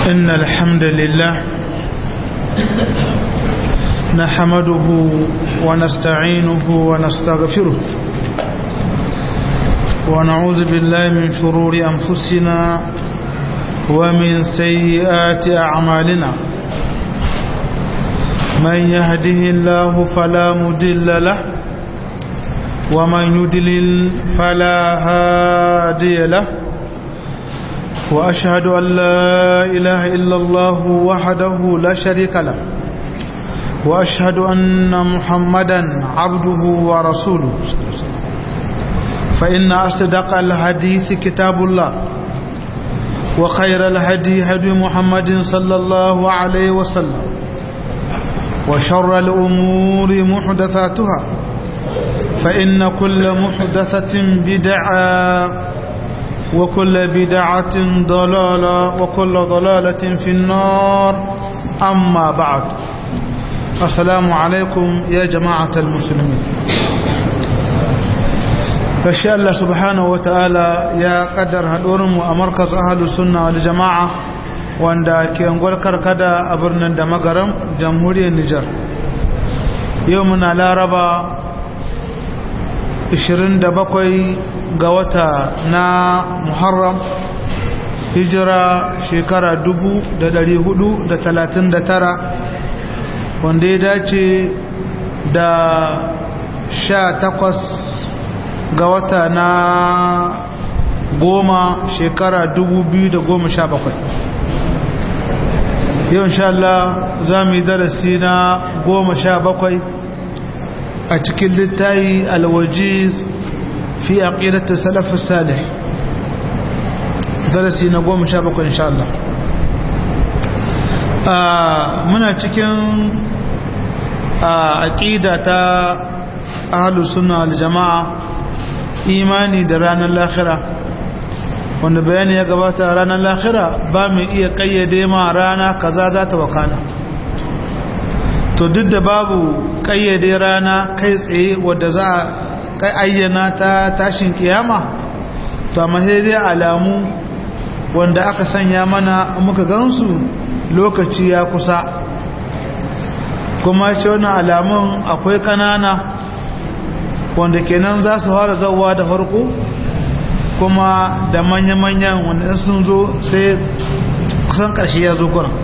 إن الحمد لله نحمده ونستعينه ونستغفره ونعوذ بالله من شرور أنفسنا ومن سيئات أعمالنا من يهده الله فلا مدل له ومن يدلل فلا هادي له وأشهد أن لا إله إلا الله وحده لا شريك له وأشهد أن محمدا عبده ورسوله فإن أصدق الحديث كتاب الله وخير الهدي هدي محمد صلى الله عليه وسلم وشر الأمور محدثاتها فإن كل محدثة بدعة وكل بدعة ضلالة وكل ضلالة في النار أما بعد السلام عليكم يا جماعة المسلمين فشاء الله سبحانه وتعالى يا قدر هدورم ومركز أهل السنة والجماعة wanda ke angol karkada a birnin da magaram jamhuriyar Nijar yau muna laraba 27 ga wata na Muharram hijira shekara 439 wanda ya dace da 18 ga wata na goma shekara 2017 yau insha Allah za mu yi darasi na goma sha bakwai a cikin littayi alwajiz fi aqidatu salaf salih darasi na goma sha bakwai insha Allah muna cikin aqida ta ahlus sunna wal jamaa imani da ranar lahira wanda bayani ya gabata ranar lahira ba mu iya kayyade ma rana kaza za ta wakana to duk da babu kayyade rana kai tsaye wadda za a ayyana ta tashin kiyama to amma sai dai alamu wanda aka sanya mana muka gansu lokaci ya kusa kuma ce wani alamun akwai kanana wanda kenan za su fara zauwa da farko kuma da manya-manyan wanda sun zo sai kusan ƙarshe ya zo kuna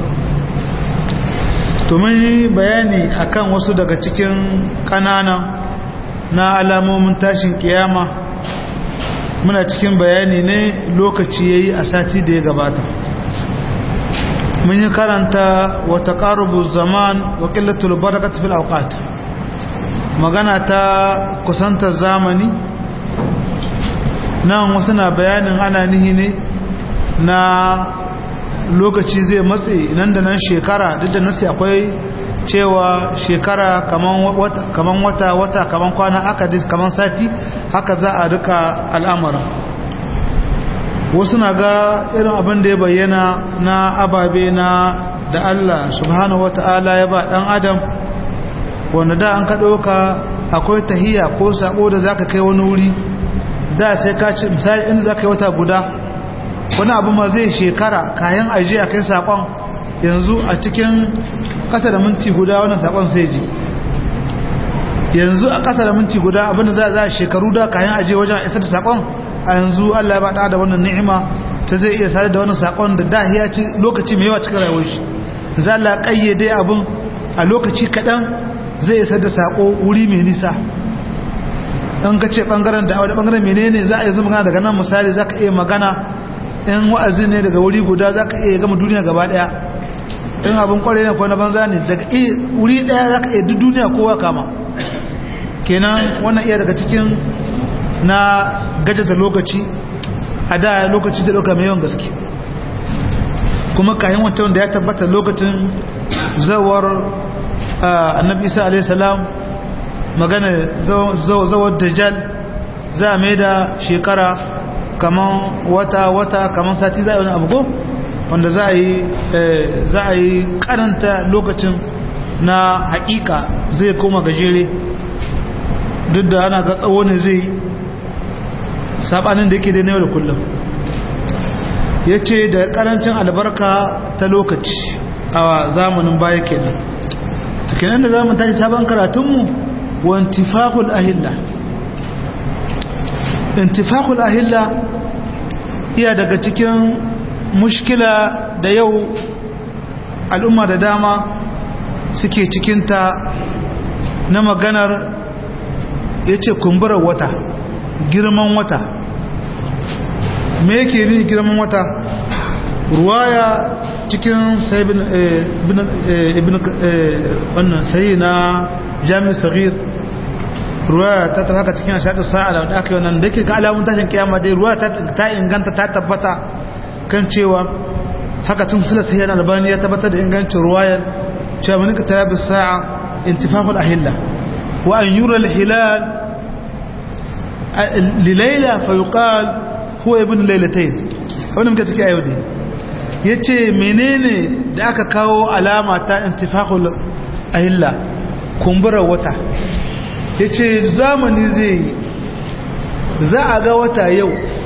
to mun yi bayani akan wasu daga cikin ƙananan na alamomin tashin kiyama muna cikin bayani ne lokaci ya yi a sati da ya gabata mun yi karanta wata ƙarubu zaman wa ƙillatul barakat fil auqat magana ta kusantar zamani nan wasu na bayanin ana nihi ne na lokaci zai matse nan da nan shekara duk da nasi akwai cewa shekara kaman wata wata kaman kwana aka kaman sati haka za a rika al'amura wasu na ga irin abin da ya bayyana na ababe na da Allah subhanahu wata'ala ya ba dan adam wanda da an ka ɗauka akwai tahiya ko sako da zaka kai wani wuri da sai ka ce misali inda za ka yi wata guda wani abu ma zai shekara kayan ajiye a kai sakon yanzu a cikin ƙasa da minti guda wannan sakon sai ji yanzu a ƙasa da minti guda abinda za a shekaru da kayan ajiye wajen isa da sakon a yanzu allah ya baɗa da wannan ni'ima ta zai iya sadar da wannan sakon da da ya ci lokaci mai yawa cikin rayuwar shi za a ƙayyade abin a lokaci kaɗan zai isa da sako wuri mai nisa in ka ce bangaren da wani bangaren menene za a yi zama daga nan misali za ka iya magana in wa'azi ne daga wuri guda za ka iya gama duniya gaba daya in abin kwarai ne ko na banza ne daga wuri daya za ka iya duk duniya kowa kama kenan wannan iya daga cikin na gaja da lokaci a da lokaci da ɗauka mai yawan gaske kuma kayan wancan da ya tabbata lokacin zawar annabi isa alaihi salam magana zawar dajjal za a mai da shekara kaman wata-wata kaman sati za a yi wani abu wanda za a yi karanta lokacin na hakika zai koma gajere duk da ana ga tsawo ne zai sabanin da yake da yau da kullum ya ce da karancin albarka ta lokaci a zamanin baya kenan to kenan da zamu tashi sabon karatunmu wa intifaqul ahilla intifaqul ahilla iya daga cikin mushkila da yau al'umma da dama suke cikinta na maganar ya ce kumburar wata girman wata me yake ni girman wata ruwaya cikin ibn wannan sayi na jami'in sagir ruwaya ta ta haka cikin ashaɗin sa'a da aka yi wannan da ke ka alamun tashin kiyama dai ruwaya ta inganta ta tabbata kan cewa haka tun sila sai yana albani ya tabbatar da ingancin ruwayar cewa mani ka tara sa'a intifaful ahilla wa an yura al-hilal lilaila fa yuqal huwa ibn laylatayn wannan muke take ayo dai yace menene da aka kawo alama ta intifaqul ahilla kumburar wata yace zamani zai za a ga wata yau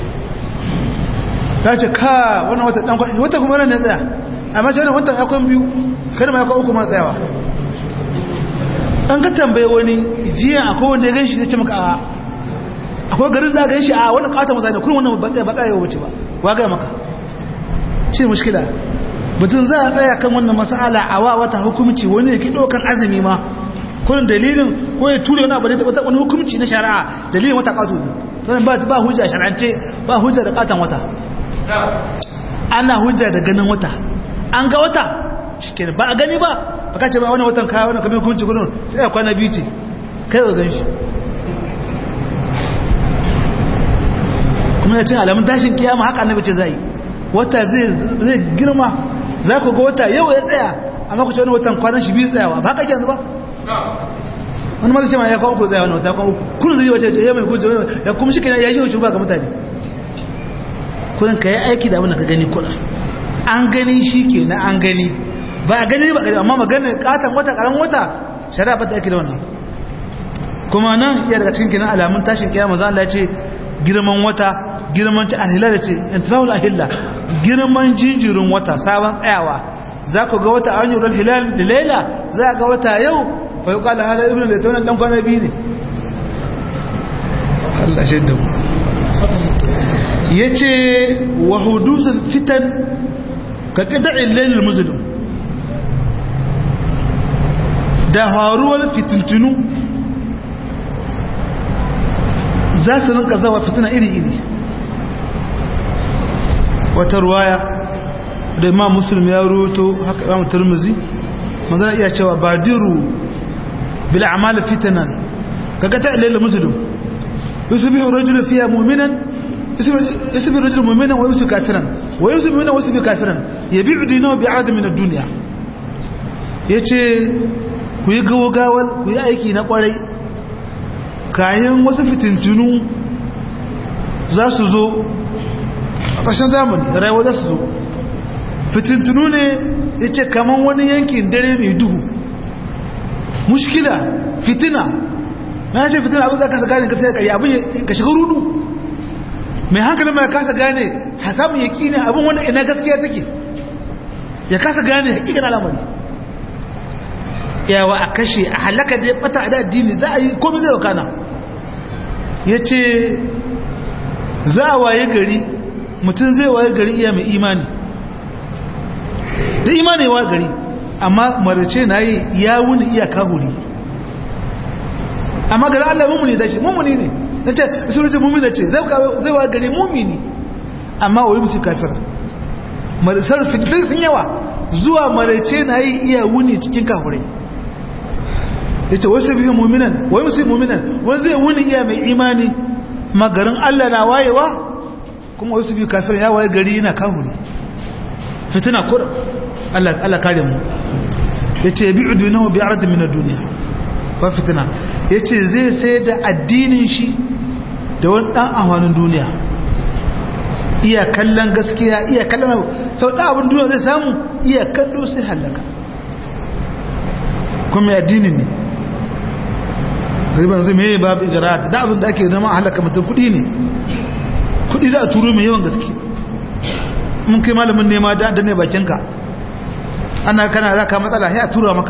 ta ce ka wannan wata dan wata kuma ran ne tsaya amma shi wannan wata akwai biyu kada ma akwai uku ma tsayawa an ka tambaye wani jiya akwai wanda ya ganshi ya ce maka a akwai garin da ganshi a wannan kata mutane kullum wannan ba tsaya ba tsaya wuce ba wa ga maka shi mushkila mutum za a tsaya kan wannan mas'ala a wa wata hukunci wani ya ki dokan azumi ma kullum dalilin ko ya ture wani abu da wani hukunci na shari'a dalilin wata kato ne to ba ba hujja shar'ance ba hujja da katan wata ana hujja da ganin wata an ga wata shikenan ba a gani ba ba ka ce ba wani watan kaya wani kamar hukunci gudun sai a kwana biyu ce kai ga gan shi kuma ya ce alamun tashin kiyama haka annabi ce zai wata zai girma za ku ga wata yau ya tsaya amma ku ce wani watan kwanan shi biyu tsayawa ba haka ke yanzu ba wani mara ce ma ya kawo uku tsaya wani wata kawo uku kullum zai wace ya mai kuce ya kuma shi kenan ya shi wuce ba ga mutane kullum ka yi aiki da abin da ka gani kullum an gani shi ke na an gani ba a gani ba gani amma maganin katon wata karan wata shari'a ba ta aiki da wannan kuma nan iya daga cikin kinan alamun tashin kiyama za Allah ce girman wata girman ci alhila da ce intifahul ahilla girman jinjirin wata sabon tsayawa za ku ga wata an yurar hilal da laila za ga wata yau fa yi kala hada ibn da taunan dan kwana biyu ne Allah shaidda mu ya ce wa hudusun fitan ka ƙida'in lailin musulun da haruwar fitintunu za su rinka zawa fitina iri-iri wata ruwaya da imam musulmi ya ruto haka imam turmuzi manzana iya cewa badiru bil amala fitanan ka ƙida'in lailin musulun yusufu rajulu fiya muminan يسبي الرجل مؤمنا ويمسي كافرا ويمسي مؤمنا ويسبي كافرا يبيع دينه بعرض من الدنيا yace ku yi gawagawal ku yi aiki na kwarai kayan wasu fitintunu za su zo a ƙarshen zamani rayuwa za su zo fitintunu ne ya ce kaman wani yankin dare mai duhu mushkila fitina na ce fitina abin za ka sa gane ka sai ƙari abin ka shiga rudu mai hankali mai kasa gane hasamun ya kine abin wani ina gaskiya take ya kasa gane hakikan al'amari yawa a kashe a halaka da ya bata a addini za a yi komai zai wakana ya ce za a waye gari mutum zai waye gari iya mai imani da imani wa gari amma marace na yi ya wuni iya kahuri amma gari allah mummuni da shi mummuni ne na ce surutun mummuni ce zai wa gari mummuni amma wani musu kafir marisar fitin sun yawa zuwa marace na yi iya wuni cikin kahurai ya ce wasu biyu mummunan wani musu mummunan wani zai wuni iya mai imani magarin allah na wayewa kuma wasu biyu kafir ya waye gari yana kahuri fitina kurin allah kare mu ya ce bi udunahu bi arzin minar duniya ba fitina ya ce zai sai da addinin shi da wani ɗan amfanin duniya iya kallon gaskiya iya kallon sau ɗan abin duniya zai samu iya kallo sai hallaka kuma addini ne riban zai mai babu igarata da abin da ake zama halaka mutum kudi ne kudi za a turo mai yawan gaske mun kai malamin nema da ne bakinka ana kana za ka matsala sai a tura maka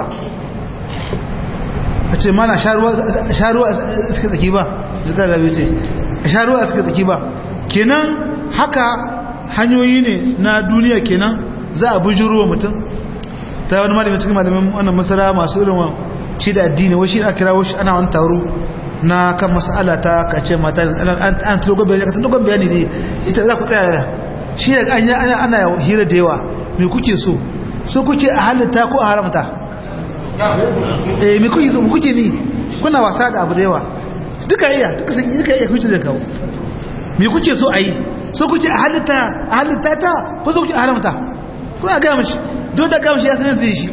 a ce mana sharuwa suka tsaki ba zika da ce sharuwa suka tsaki ba kenan haka hanyoyi ne na duniya kenan za a bujuro mutum ta wani malamin cikin malamin wannan masara masu irin shi da addini wai shi da kira wasu ana wani taro na kan mas'ala ta kace mata an tulo gobe ka tulo gobe ne ita za ku tsaya shi da an ana ana hira da yawa me kuke so so kuke a halitta ko a haramta eh me kuke so kuke ni kuna wasa da abu da yawa duka iya duka sun duka iya kuce da kawo me kuke so a yi so kuke a halitta a halitta ta ko so kuke a haramta kuna ga mishi don da ga mishi ya sanar zai shi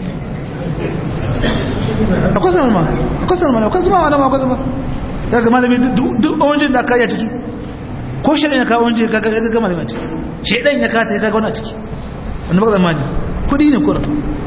akwai sanar ma akwai sanar ma akwai zama ma akwai zama daga malami duk wajen da aka yi a ciki ko shi ya kawo wajen kaga ya gama da ciki shi ɗan ya kata ya kaga wani a ciki wanda baka zamani kudi ne kuna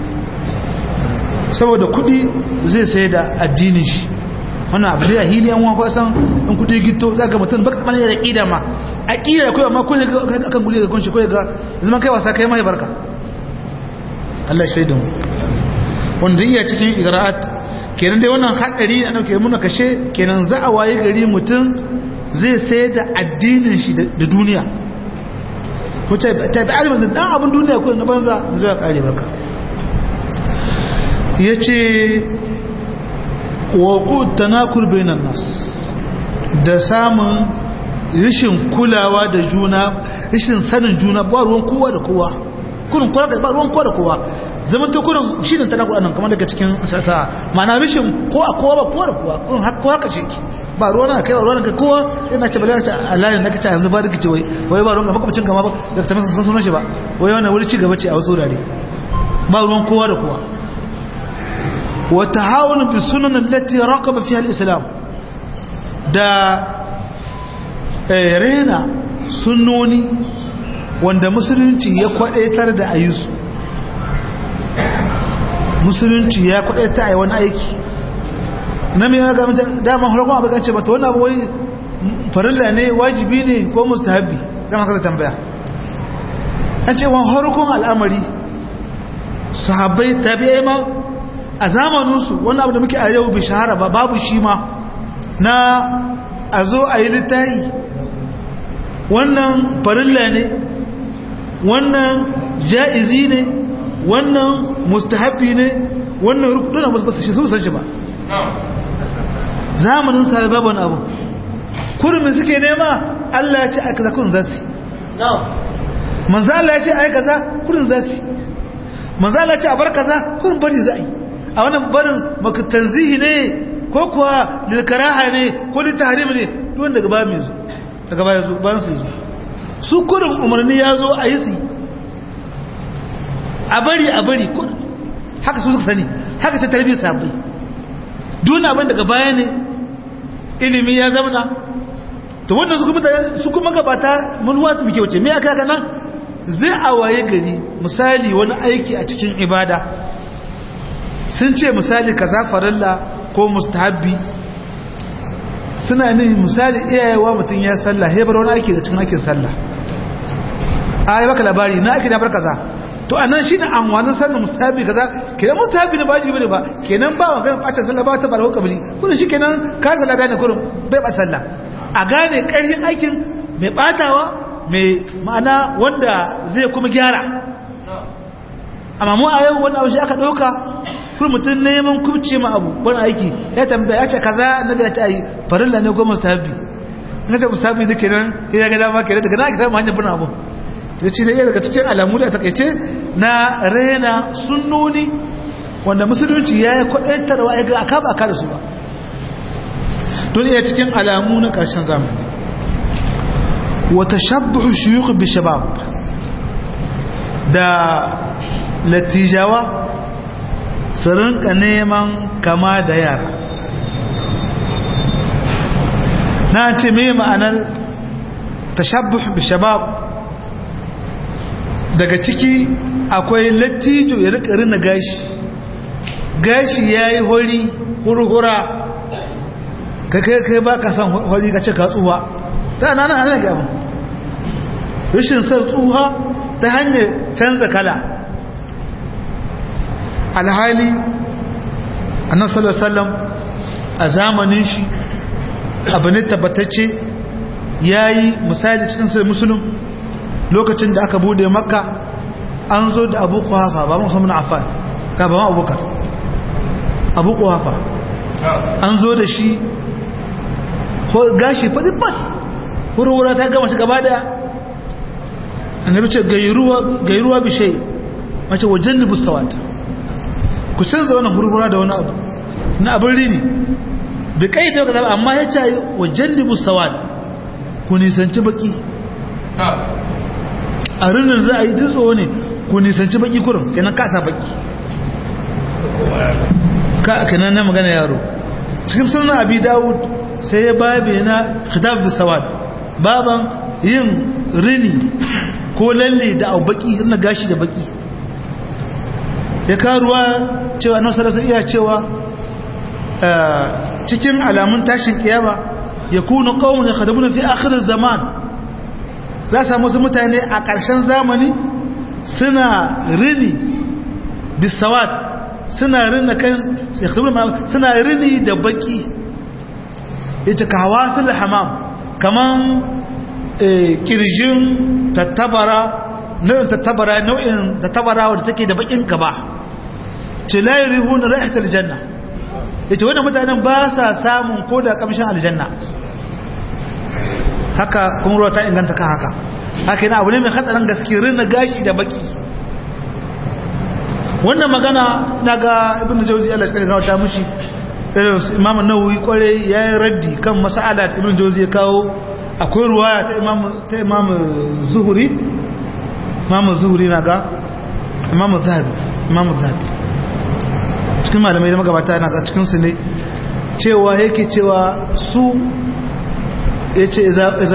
saboda kudi zai sai da addinin shi wannan abu da hili yan wani kwasan in kudi gito za ga mutum baka tsamani da ƙida ma a ƙida kawai amma kun ga kan guli ga kunshi kawai ga zama kai wasa kai mai barka Allah shi da mu wanda iya cikin igra'at kenan dai wannan hadari da dauke muna kashe kenan za a waye gari mutum zai sayar da addinin shi da duniya ko ta ta alimin da dan abin duniya ko na banza zai kare barka yace wa qut tanakul bainan nas da samun rishin kulawa da juna rishin sanin juna ba ruwan kowa da kowa kurin kowa ba ruwan kowa da kowa zaman ta kurin shi ne talaku anan kamar daga cikin sata mana rishin ko a kowa ba kowa da kowa kurin haka haka ce ki ba ruwan na kai ba ruwan ka kowa yana ce bala ta alayin na kace yanzu ba da kice wai wai ba ruwan ga makwabcin gama ba da ta masa sunan shi ba wai wannan wuri ci gaba ce a wasu wurare ba ruwan kowa da kowa wa tahawun bi sunan allati raqaba fiha al-islam da rena sunnoni wanda musulunci ya kwadaitar da ayyusu musulunci ya kwadaita a yi wani aiki na mai ga daman harkon abu kance bata wani abu wai farilla ne wajibi ne ko mustahabi kama kasa tambaya an ce wani harkon al'amari sahabbai tabi'ai ma a zamaninsu wani abu da muke a yau bai shahara ba babu shi ma na a zo a yi littayi wannan farilla ne wannan ja'izi ne wannan mustahabi ne wannan rukuna ba su shi san shi ba zamanin sahabi babu wani abu kurmin suke nema Allah ya ce aika za kurin zasi manzo Allah ya ce aika za kurin zasi manzo Allah ya ce a bar kaza kurin bari za a yi a wannan barin maka tanzihi ne ko kuwa lilkaraha ne ko litahrim ne don daga ba mai zo daga ba zo bayan su zo su kurin umarni ya zo a yi su a bari a bari haka su suka sani haka ta tarbiyyar sabai duna abin daga baya ne ilimi ya zamana to wannan su kuma su kuma gabata mun wata muke wuce me aka nan zai a waye gari misali wani aiki a cikin ibada sun ce misali kaza farilla ko mustahabbi suna ne misali iyayewa mutum ya sallah hebar wani aiki da cikin aikin sallah a yi baka labari na aiki na bar kaza to anan shi ne amfanin sannan mustahabi kaza kenan mustahabi ne ba shi bane ba kenan ba wa ganin bacin sallah ba ta ba da hukabili kuma shi kenan ka sallah gane kurin bai ba sallah a gane ƙarfin aikin mai batawa mai ma'ana wanda zai kuma gyara amma mu a yau wani abu shi aka ɗauka kuma mutum neman kubce ma abu wani aiki ya tambaya ya ce kaza na biya ta yi farilla ne ko mustahabi na ce mustahabi da kenan ya ga dama kenan daga na ake samun hanyar bin abu ya ce ne daga cikin alamu da takaice na rena sunnoni wanda musulunci ya yi kwaɗantarwa ya ga aka ba aka da su ba don iya cikin alamu na ƙarshen zamani wata shabbu shiyuku bi shabab da latijawa su rinka neman kama da yara na ce mai ma'anar tashabbu bi shabab daga ciki akwai lattijo ya rika rina gashi gashi ya yi hori hurhura ka kai kai ba ka san hori ka ce ka tsuwa ta na nan hannun gabin rashin san tsuwa ta hanyar canza kala alhali annabi sallallahu alaihi wasallam a zamanin shi abu ne tabbatacce yayi misali cikin sai musulun lokacin da aka bude makka an zo da abu kuhafa ba musamman affan ka ba ma abubakar abu kuhafa an zo da shi gashi fadi fat hurhura ta gama shi gaba daya annabi ce gairuwa bishai mace wajen nubu sawata ku canza wannan hurhura da wani abu na abin rini da kai ta kaza amma ya ce wajen nubu sawata ku nisanci baki a rinin za a yi dutso ne ku nisanci baki kurin kenan kasa baki ka kenan na magana yaro cikin sunan abi dawud sai ya babe na khitab bi sawad baban yin rini ko lalle da abu baki na gashi da baki ya karuwa cewa na salasa iya cewa cikin alamun tashin kiyama ya kuna kawun ya khadabuna fi akhirin zaman za a samu su mutane a ƙarshen zamani suna rini bisawad suna rini kan suna rini da baki ita ka hawa su hamam kaman kirjin tattabara nau'in tattabara nau'in tattabara wadda take da bakin gaba ce layi rihun ra'ihat aljanna ita wannan mutanen ba sa samun ko da kamshin aljanna haka kuma ruwa ta inganta kan haka haka yana abu ne mai hatsarin gaske rinna gashi da baki wannan magana na ga ibn jauzi Allah ya kawo ta mushi irin imam nawawi kware yayi raddi kan mas'ala da ibn jauzi ya kawo akwai ruwaya ta imam ta imam zuhuri imam zuhuri na ga imam zahabi imam zahabi cikin malamai da magabata na ga cikin su ne cewa yake cewa su ya ce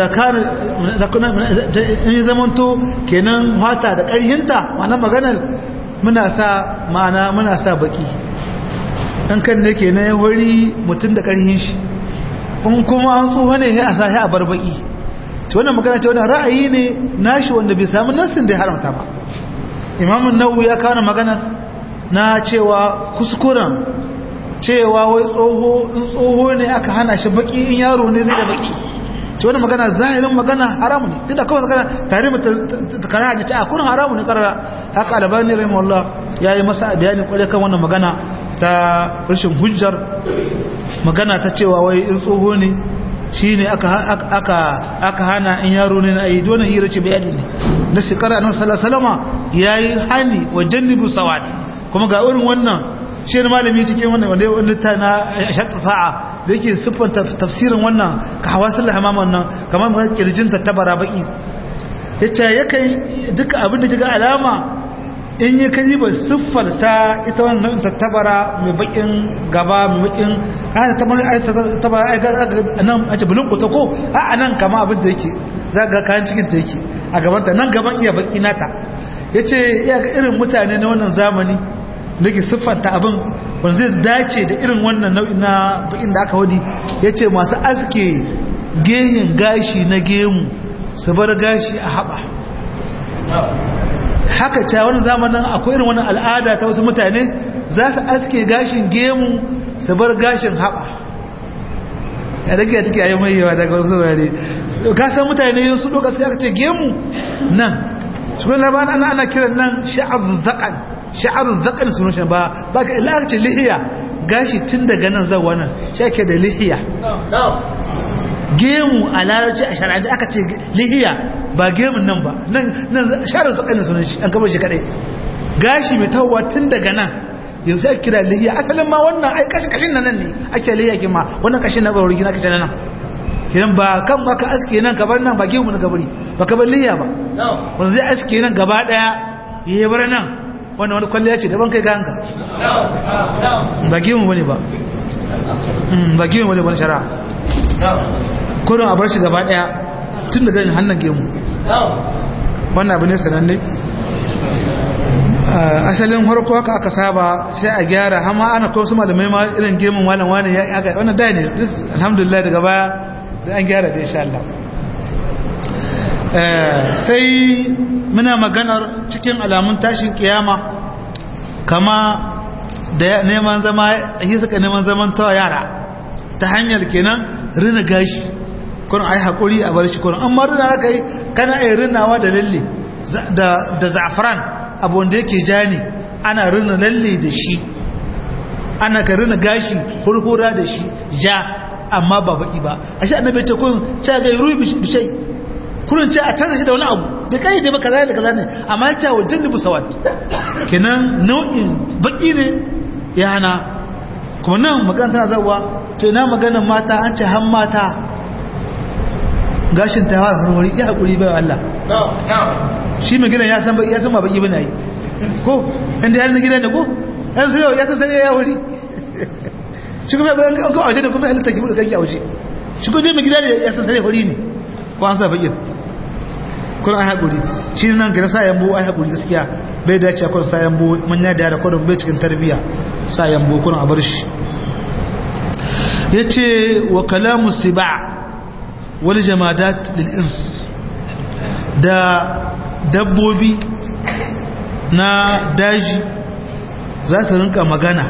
in yi zamanto kenan hata da ƙarhinta ma'ana maganar muna sa ma'ana muna sa baki ɗan kan ne kenan ya wari mutum da ƙarhin shi in kuma an tsoho ne ya sa ya bar baki ce wannan magana ce wannan ra'ayi ne nashi wanda bai samu nassin da ya haramta ba imamun nawu ya kawo magana na cewa kuskuren cewa wai tsoho in tsoho ne aka hana shi baki in yaro ne zai da baki ce wani magana zahirin magana haramu ne tunda kawai magana tare ta kana da ta akurin haramu ne karara haka albani rahimahullah ya yi masa bayanin kwarai kan wannan magana ta rashin hujjar magana ta cewa wai in tsoho ne shi ne aka hana in yaro ne na ayi donin hira ce bayani ne na shekara nan salasalama ya yi hani wa jannibu sawad kuma ga irin wannan shi ne malami cikin wannan wanda wanda ta na shatta sa'a da yake siffanta tafsirin wannan ka hawasul hamaman nan kamar kirjin ta tabara baki yace yakan duka abin da kiga alama in yi kaji ba siffar ta ita wannan nau'in tattabara mai bakin gaba mai bakin ana tattabara a nan a ce bulun kuta ko a nan kama abin da yake za ga kayan cikin ta yake a gabanta nan gaban iya baki nata ya ce iya ga irin mutane na wannan zamani da ke siffanta abin wanda zai dace da irin wannan nau'in na bakin da aka wadi ya ce masu aske gehin gashi na gemu su bar gashi a haɓa haka ta wani zamanin akwai irin wani al'ada ta wasu mutane za su aske gashin gemu su bar gashin haɓa ya dake a ciki a yi mai yawa daga wasu wurare kasan mutane su ɗoka suka ce gemu nan cikin labaran ana ana kiran nan sha'arun zaƙan sha'arun zaƙan sunan shi ba ba ka ila ce lihiya gashi tun daga nan zawa nan shi ake da lihiya gemu a larabci a shara'aji aka ce lihiya ba gemun nan ba nan sharar tsakanin sunan shi an gaba shi kadai gashi mai tawowa tun daga nan yanzu ake kira lihiya asalin ma wannan ai kashi kashin nan ne ake lihiya kin ma wannan kashin na bawar gina kashin nan kiran ba kan ba ka aske nan ka bar nan ba gemu na gabari ba ka bar lihiya ba wanda zai aske nan gaba daya ya bar nan wannan wani kwalliya ce daban kai ganka ba gemu bane ba ba gemu bane ban shari'a kurin a bar shi gaba daya tun da ganin hannun gemu wannan abu ne sananne asalin harko haka aka saba sai a gyara hama ana kawo su malamai ma irin gemun malam wani ya aka wannan da ne alhamdulillah daga baya da an gyara da insha Allah sai muna maganar cikin alamun tashin kiyama kama da neman zama yi suka neman zaman tawa yara ta hanyar kenan rina gashi kun ai hakuri a bar shi kun amma rina aka yi kana ai rinawa da lalle da da za'fran abu wanda yake ja ne ana rina lalle da shi ana ka rina gashi hurhura da shi ja amma ba baki ba ashe annabi ce kun ta ga ruhi bishai kurin ce a canza shi da wani abu da kai da kaza da kaza ne amma ya ce wa jannibu sawat kenan nau'in baki ne ya hana kuma nan magana tana zawa to ina maganar mata an ce han mata gashin ta hawa harwari ya haƙuri bai Allah shi mai gidan ya san ba ya san ba baki bane yi ko inda ya na gidan da ko yan sai ya san sai ya wuri shi kuma ba an ka waje da kuma ya lantaki da kanki a waje shi kuma mai gidan ya san sai wuri ne ko an sa baki kun ai haƙuri shi nan ga sa yambo ai haƙuri gaskiya bai dace kun sa yambo manya da yara kodin bai cikin tarbiyya sa yambo kun a bar shi yace wa kalamu siba' wal jamadat lil ins da dabbobi na daji za su rinka magana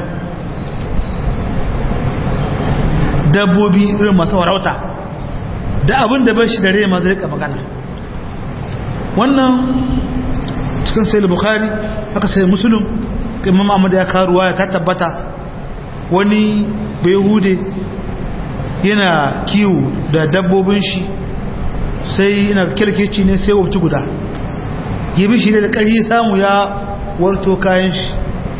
dabbobi irin masu warauta da abin da bai shi da rai ma zai rika magana wannan cikin sai bukhari haka sai musulun imam ahmad ya karuwa ya ka tabbata wani bai hude yana kiwo da dabbobin shi sai yana kirkici ne sai wabci guda gibi shi da ƙarfi samu ya warto kayan shi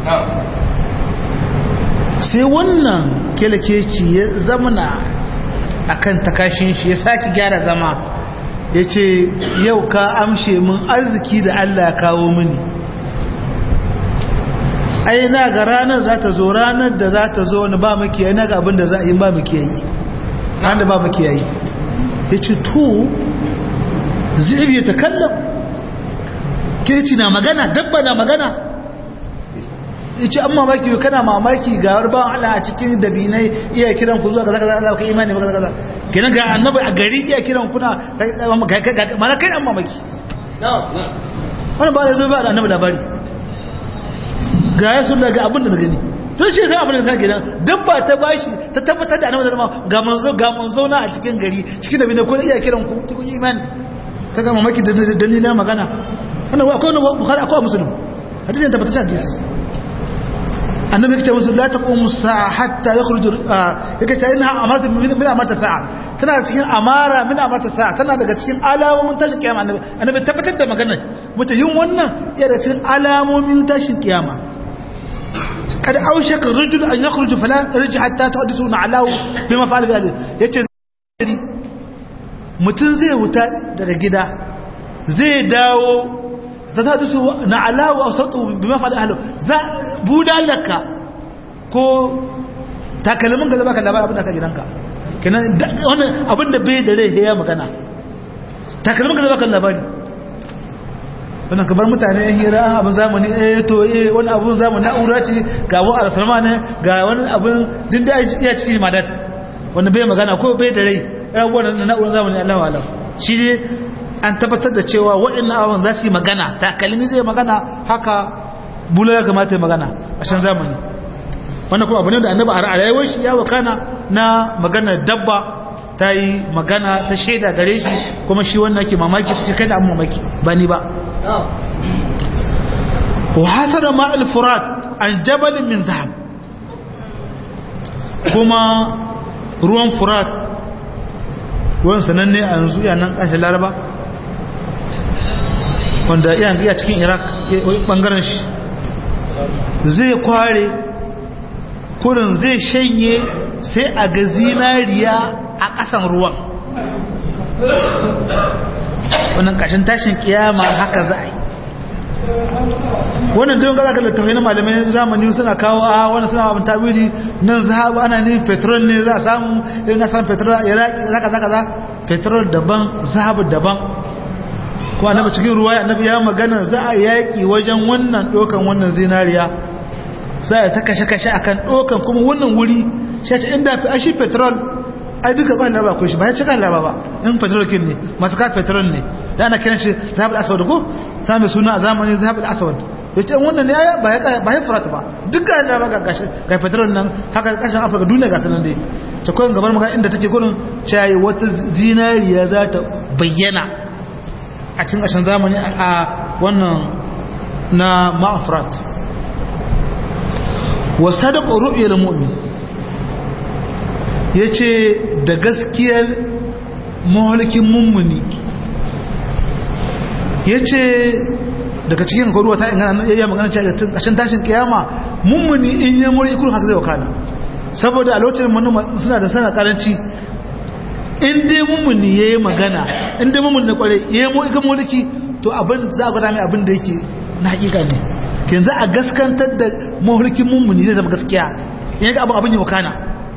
sai wannan kirkici ya zamana a kan takashin shi ya sake gyara zama ya ce yau ka amshe min arziki da Allah ya kawo mini ai na ga ranar za ta zo ranar da za ta zo wani ba makiyayi na ga abin da za a yi ba makiyayi ranar da ba makiyayi ya ce to zai ya ta kallon kirci na magana dabba na magana ya ce an mamaki kana mamaki ga warban ala a cikin dabinai iya kiran ku zuwa ga zaka zaka kai imani ba kaza kenan ga annabi a gari iya kiran kuna mana kai an mamaki wani ba da zo ba da annabi labari ga ya sun daga abin da na gani to shi sai abin da ta gina dabba ta bashi ta tabbatar da annabi da ga manzo ga manzo na a cikin gari cikin da bine ko iya kiran ku kun imani kaga mamaki da dalilin magana wannan akwai wannan bukhari akwai muslim hadisi ne tabbatar da hadisi annabi yake musu la taqumu sa'a hatta yakhruju yake ta ina amarta min amarta sa'a tana cikin amara min amarta sa'a tana daga cikin alamomin tashin kiyama annabi annabi tabbatar da maganar mutum yin wannan ya daga cikin alamomin tashin kiyama kad aushaka rajul an yakhruju fala yarji hatta tuhaddithuna alahu bima fa'ala bi hadhihi yace mutum zai wuta daga gida zai dawo ta ta dusu na alawa a sautu bi mafa da halau za budalaka ko takalmin ka zaba ka labar abin da ka gidanka kenan wannan abin da bai da rai ya magana takalmin ka zaba ka labari wannan kabar mutane yan hira abin zamani eh to eh wani abin zamani na'ura ce ga wani alfarma ne ga wani abin din da iya cikin madat wanda bai magana ko bai da rai wannan na'urar zamani Allah alam shi ne an tabbatar da cewa waɗannan abin za su yi magana takalmi zai magana haka bula ya kamata ya magana a shan zamani wannan kuma abu ne da annaba a rayuwar shi ya wakana na magana dabba ta yi magana ta shaida gare shi kuma shi wannan ke mamaki ta ce kai da an mamaki ba ni ba wa hasara ma al-furat an jabalin min zahab kuma ruwan furat ruwan sananne a yanzu yanan ƙashin laraba wanda iya cikin iraq ɓangaren shi zai kware kurin zai shanye sai a ga zinariya a ƙasan ruwan wannan ƙashin tashin kiyama haka za a yi wannan don gaza ga littafai na malamai zamani suna kawo a wani suna abin tabiri nan za a ana ne petrol ne za a samu irin na san petrol a iraki zaka zaka za petrol daban zahabu daban ko annabi cikin ruwa annabi ya magana za a yaki wajen wannan dokan wannan zinariya za a ta kashe kashe akan dokan kuma wannan wuri shi ce inda fi ashi petrol ai duka ba laraba ko shi ba ya cika laraba ba in petrol kin ne masu ka petrol ne da ana kiran shi zahabul aswad ko sami suna a zamanin zahabul aswad ya ce wannan ne ba ya furata ba duk ga yadda ga gashi ga fitarar nan haka kashin afirka duniya ga sanan dai ta kawai gabar maka inda take gurin cayi wata zinariya za ta bayyana a cikin ƙashin zamani a wannan na ma'afirat wa sadaqa ru'yal mu'min yace da gaskiyar mahalikin mummuni yace daga cikin ruwa ta ingana ya magana cewa kashin tashin kiyama mummuni in ya muri ikuru haka zai wakana saboda a lokacin manoma suna da sana karanci in dai mummuni yayi magana in dai mummuni na kware yayi mu ikan mulki to abin za a gwada mai abin da yake na hakika ne yanzu a gaskantar da mahulkin mummuni zai zama gaskiya in ga abin abin ya wakana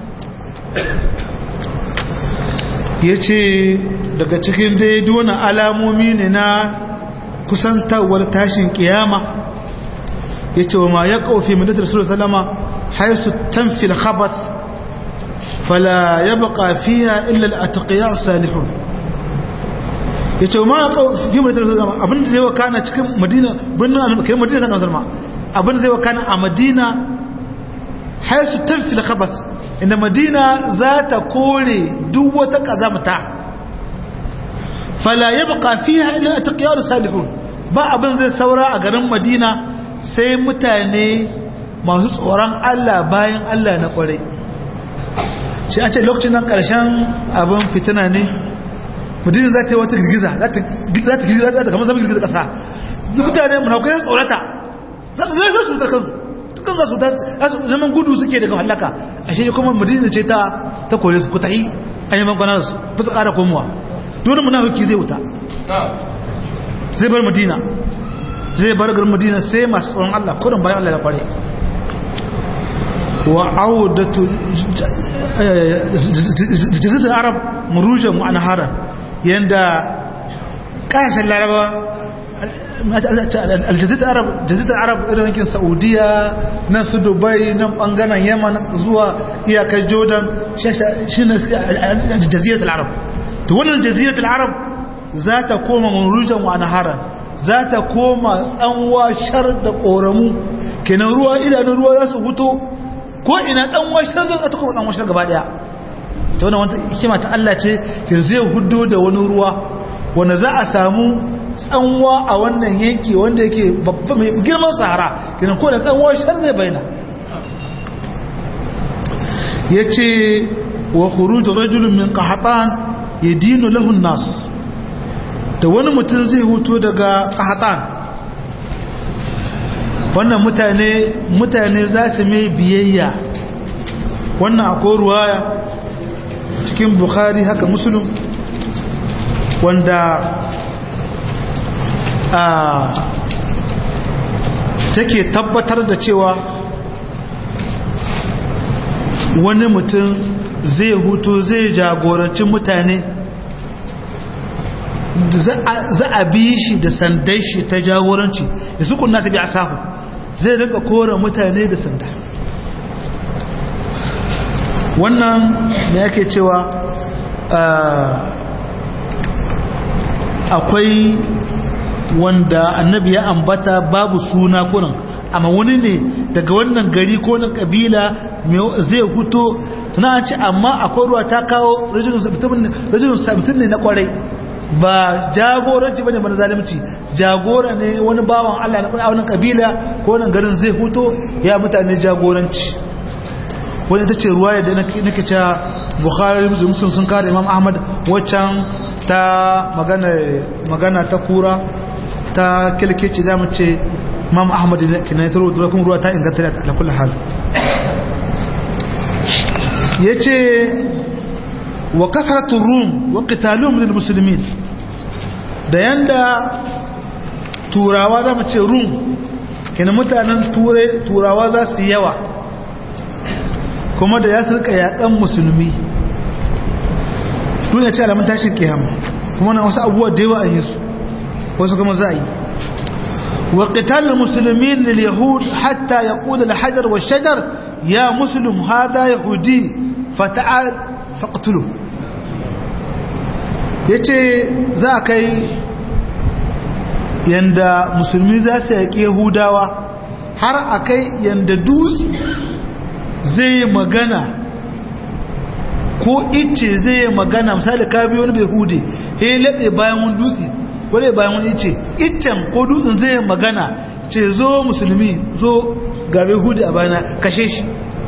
ya ce daga cikin dai duwana alamomi ne na kusantawar tashin kiyama ya ce wa ma ya ƙaufi madatar sura salama haisu tamfil khabat fala ya baka fiya illa al'ataƙiyar salihun ya ce wa ma ya ƙaufi madatar sura salama abinda zai wakana cikin madina birnin kai madina kan salma abinda zai wakana a madina haisu tamfil khabat inda madina za ta kore duk wata ƙazamta fala ya baka fiya illa al'ataƙiyar salihun ba abin zai saura a garin madina sai mutane masu tsoron Allah bayan Allah na kwarai shi a ce lokacin nan ƙarshen abin fitina ne madina za ta yi wata girgiza za ta girgiza za ta kama zama girgiza ƙasa mutane munaukai tsorata za su zai su wutar kansu dukkan za su zaman gudu suke daga hallaka a shi kuma madina ce ta ta kore su ku tahi an yi mankwana da su ba su ƙara komowa dole munafiki zai wuta zai bar madina zai bar garin madina sai masu tsoron Allah kudin bayan Allah ya kware wa audatu jazitar arab murujan wa anharan yanda kasashen laraba aljazitar arab jazitar arab irin yankin saudiya nan su dubai nan bangaren yaman zuwa iyakar jordan shi ne jazitar arab to wannan jazitar arab za ta koma murujan wa anharan za ta koma tsanwa shar da ƙoramu kenan ruwa idanun ruwa za su huto ko ina tsanwa shar zai ta koma tsanwa shar gaba daya ta wani wata hikima ta Allah ce ke zai hudo da wani ruwa wanda za a samu tsanwa a wannan yanki wanda yake babba mai girman sahara kenan ko da tsanwa shar zai bayyana ya ce wa khuruj rajulun min qahatan yadinu lahu an-nas da wani mutum zai huto daga ƙahatan wannan mutane mutane za su mai biyayya wannan akwai ruwaya cikin bukhari haka musulun wanda a take tabbatar da cewa wani mutum zai huto zai jagoranci mutane za a bi shi da sandan shi ta jagoranci da su kunna su bi a sahu zai rinka kora mutane da sanda wannan ne yake cewa akwai wanda annabi ya ambata babu suna kunan amma wani ne daga wannan gari ko na kabila zai huto tuna an ce amma akwai ruwa ta kawo rajulun sabitin ne na kwarai ba jagoranci bane mana zalimci jagora ne wani bawan Allah na wannan kabila ko wannan garin zai huto ya mutane jagoranci wani ta ce ruwaya da nake cewa Bukhari Muslim sun kare Imam Ahmad waccan ta magana magana ta kura ta kilkeci da mu ce Imam Ahmad kina taro da kuma ruwa ta inganta da ala kulli hal yace wa kasratu rum wa qitaluhum lil muslimin da yanda turawa za mu ce rum kenan mutanen turawa za su yawa kuma da ya sarka yakan musulmi duniya ce alamun tashin kiyama kuma na wasu abubuwa da yawa a yi su wasu kuma za a yi wa qital muslimin lil yahud hatta yaqul al hajar wa shajar ya muslim hada yahudi fata'al faqtuluhu ya ce za a kai yanda musulmi za su yaƙi yahudawa har a kai yanda dutse zai magana ko ice zai magana misali ka biyo wani bai hude he laɓe bayan wani dutse wale bayan wani ice iccen ko dutsen zai magana ce zo musulmi zo ga bai hude a bayana kashe shi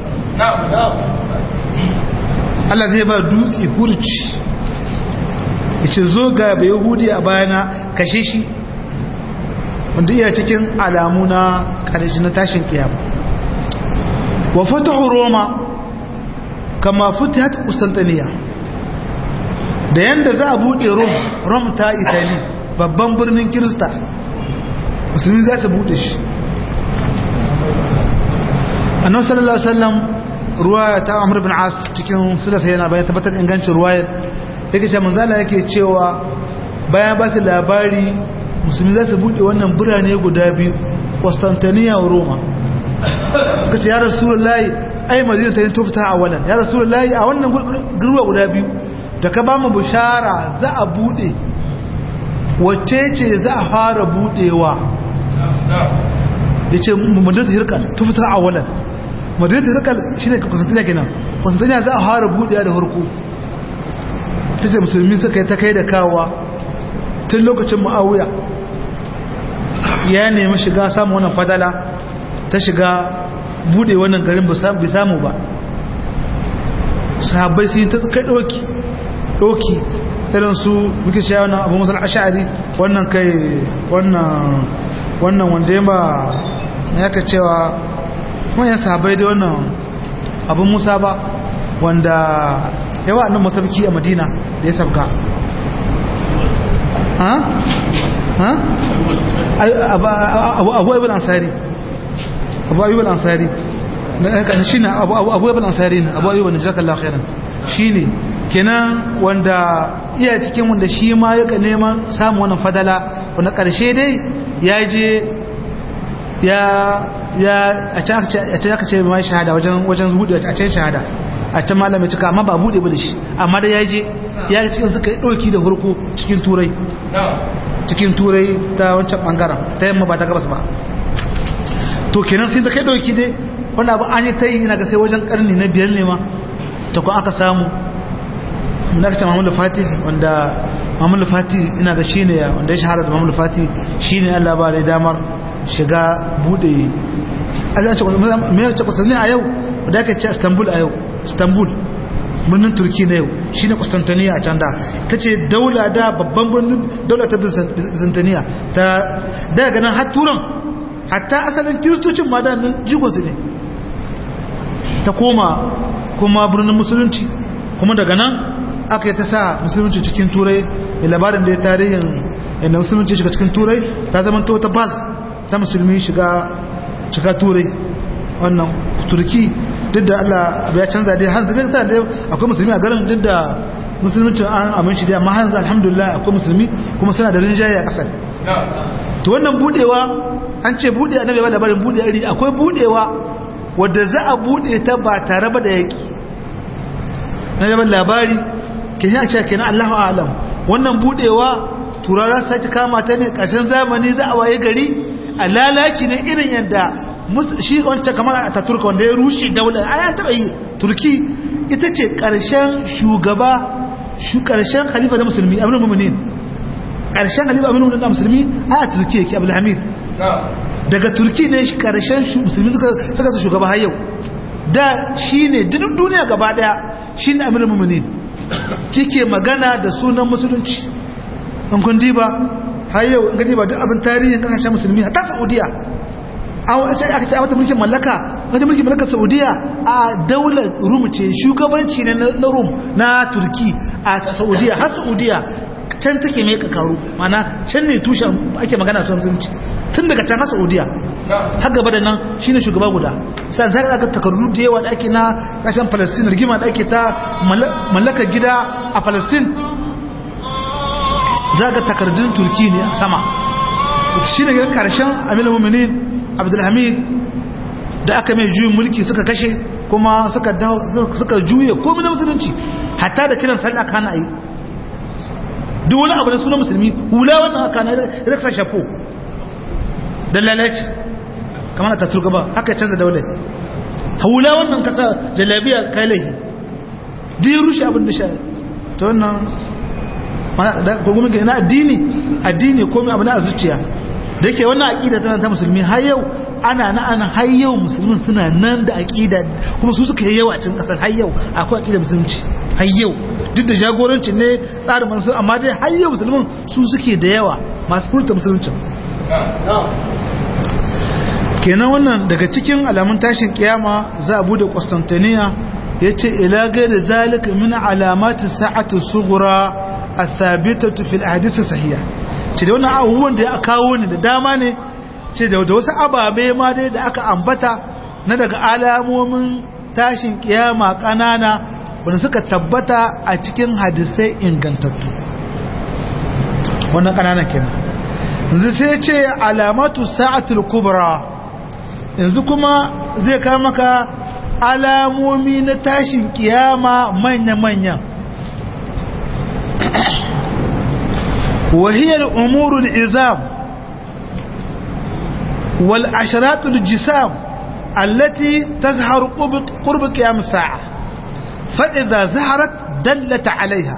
Allah zai ba dutse hurci ya ce zo ga bai hude a bayana kashe shi wanda iya cikin alamu na ƙarshe na tashin kiyama wa fatahu roma kama futihat Constantinople da yanda za a bude Rome Rome ta Italy babban birnin Kirista musulmi za su bude shi annabi sallallahu alaihi wasallam ruwaya ta Amr ibn As cikin sulasa yana bayan tabbatar ingancin ruwayar yake cewa manzala yake cewa bayan ba su labari musulmi za su bude wannan birane guda biyu Constantinople Roma suka ce ya rasulullahi ai madina ta yi tofta a wannan ya rasulullahi a wannan gurwa guda biyu da ka ba mu bishara za a bude wacce ce za a fara budewa ya ce madina ta hirkal tofta a wannan madina ta hirkal shi ne kusantina kenan kusantina za a fara budewa da harko ta ce musulmi suka yi ta kai da kawa tun lokacin ma'auya ya nemi shiga samun wannan fadala ta shiga bude wannan garin bai samu ba sahabbai sun ta kai doki doki irin su muke cewa wannan abu musul ash'ari wannan kai wannan wannan wanda ya ba ya ka cewa manyan sahabbai da wannan abu musa ba wanda yawa annan masabki a madina da ya sabga ha ha abu abu ansari abu ayyub al-ansari shine abu abu ayyub al-ansari ne abu ayyub ne jazakallahu khairan shine kenan wanda iya cikin wanda shi ma yaka neman samu wannan fadala wanda karshe dai ya je ya ya a can aka ce mai shahada wajen wajen hudu a can shahada a can malamin cika amma ba bude ba da shi amma da ya je ya ga cikin suka yi ɗauki da hurku cikin turai cikin turai ta wancan bangaren ta yamma ba ta gabas ba to kenan sai da kai dauki dai wanda abu an yi ta yi ina ga sai wajen karni na biyar ne ma ta kun aka samu na ka ce mahamulu fatih wanda mahamulu fatih ina ga shi ne wanda ya shahara da mahamulu fatih shi ne allah ba da damar shiga bude mai ce kusurni a yau wadda aka ce istanbul a yau istanbul birnin turki na yau shi ne kustantaniya a can da ta ce daula da babban birnin daula ta byzantiniya ta daga nan har turan hatta asalin kiristocin ma da nan jigonsu ne ta koma kuma birnin musulunci kuma daga nan aka yi ta sa musulunci cikin turai mai labarin da ya tarihin yadda musulunci shiga cikin turai ta zama to ta bas ta musulmi shiga shiga turai wannan turki duk da allah ya canza dai hanzu dai ta da akwai musulmi a garin duk da musulunci an aminci dai amma hanzu alhamdulillah akwai musulmi kuma suna da rinjaye a kasar to wannan budewa an ce bude annabi ba labarin bude iri akwai budewa wadda za a bude ta ba tare ba da yaki na yaban labari ke shi a ce kenan Allahu alam wannan budewa turara sai ta kama ta ne karshen zamani za a waye gari a lalaci ne irin yadda shi wancan kamar a Turka wanda ya rushe daular a taba yi turki ita ce karshen shugaba shu karshen khalifa na musulmi abin mu'minin karshen khalifa abin mu'minin na musulmi a turki yake abdul hamid daga turki ne karshen musulmi suka su shugaba har yau da shi ne duk duniya gaba daya shi ne amirin mummuni kike magana da sunan musulunci an kun diba har yau in ka diba duk abin tarihin kasashen musulmi a ta saudiya an wace aka ce a mata mulkin mallaka wata mulkin mallakar saudiya a daular rum ce shugabanci ne na rum na turki a saudiya har saudiya can take mai kakaru mana can ne tushen ake magana sun musulunci tun daga can har saudiya har gaba da nan shine shugaba guda sai zaka ga takardu da yawa da ake na kashin palestine rigima da ake ta mallakar gida a palestine za ga takardun turki ne a sama shi ne ga karshen amina muminin abdulhamid da aka mai juyin mulki suka kashe kuma suka juye komai na musulunci hatta da kiran sallah kana yi duk wani abu da suna musulmi hula wannan aka na riksa shafo da lalaci kamar ta turka ba haka canza daular haula wannan kasa jalabiya kai laihi duk rushe abin da sha ta wannan kogumin gani na addini addini komai abu na a zuciya da yake wannan aƙida tana ta musulmi har yau ana na ana har yau musulmin suna nan da aƙida kuma su suka yi yawa a cikin ƙasar har yau akwai aƙida musulunci har yau duk da jagoranci ne tsarin manusu amma dai har yau musulmin su suke da yawa masu furta musulunci kenan wannan daga cikin alamun tashin kiyama za a bude Constantinople ya ce ila gaira zalika min alamati sa'atu sughra athabitatu fil ahadith sahiha ce da wannan abubuwan da ya kawo ne da dama ne ce da wasu ababe ma dai da aka ambata na daga alamomin tashin kiyama kanana wanda suka tabbata a cikin hadisai ingantattu wannan kananan kenan yanzu sai ce alamatu sa'atul kubra yanzu kuma zai kawo maka alamomi na tashin kiyama manya-manya وهي الأمور العظام والعشرات الجسام التي تظهر قرب قيام الساعة فإذا ظهرت دلت عليها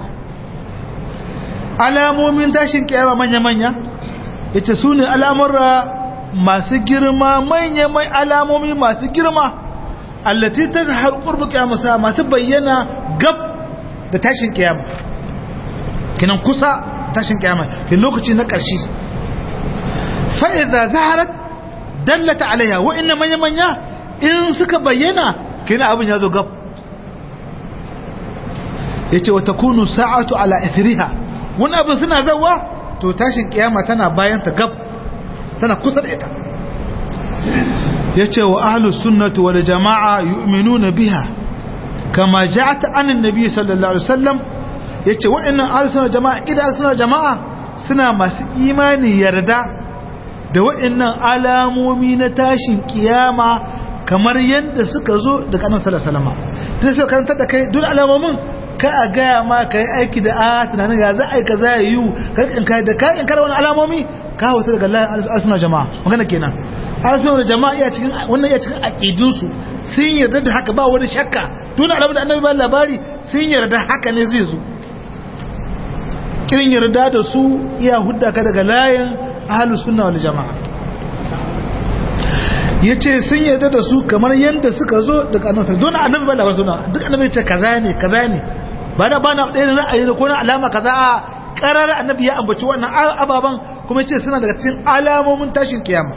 alamomin tashin kiyama manya-manya ita su ne al'amurra masu girma manya-mai alamomi masu girma allati ta zahar ƙurbi kiyama sa masu bayyana gab da tashin kiyama kinan kusa tashin kiyama ke lokaci na ƙarshe fa'iza zaharat dallata alaiha wa'inna manya-manya in suka bayyana kina abin ya zo gab ya ce wata kunu sa'atu ala ithriha wani abin suna zawa to tashin kiyama tana bayan ta gab tana kusa da ita ya ce wa ahlus sunnatu wal jama'a yu'minuna biha kama ja'at anin nabi sallallahu alaihi wasallam ya ce waɗannan alisunan jama'a idan suna jama'a suna masu imani yarda da waɗannan alamomi na tashin kiyama kamar yadda suka zo da kanan salasalama ta sai karanta da kai duk alamomin ka a gaya ma ka yi aiki da a tunanin ya za a yi ka za a yi karkin kai da kayan kara wani alamomi ka hausa daga layin alisunan jama'a magana kenan alisunan jama'a iya cikin wannan iya cikin aƙidunsu sun yarda da haka ba wani shakka tun alamun da annabi ba labari sun yarda haka ne zai zo kirin yarda da su iya hudda ka daga layin ahalus sunna wal jama'a yace sun yarda da su kamar yanda suka zo daga annabi don annabi ba labar sunna duk annabi ya ce kaza ne kaza ne ba da bana ɗaya ra'ayi ne ko na alama kaza a karar annabi ya ambaci wannan ababan kuma yace suna daga cikin alamomin tashin kiyama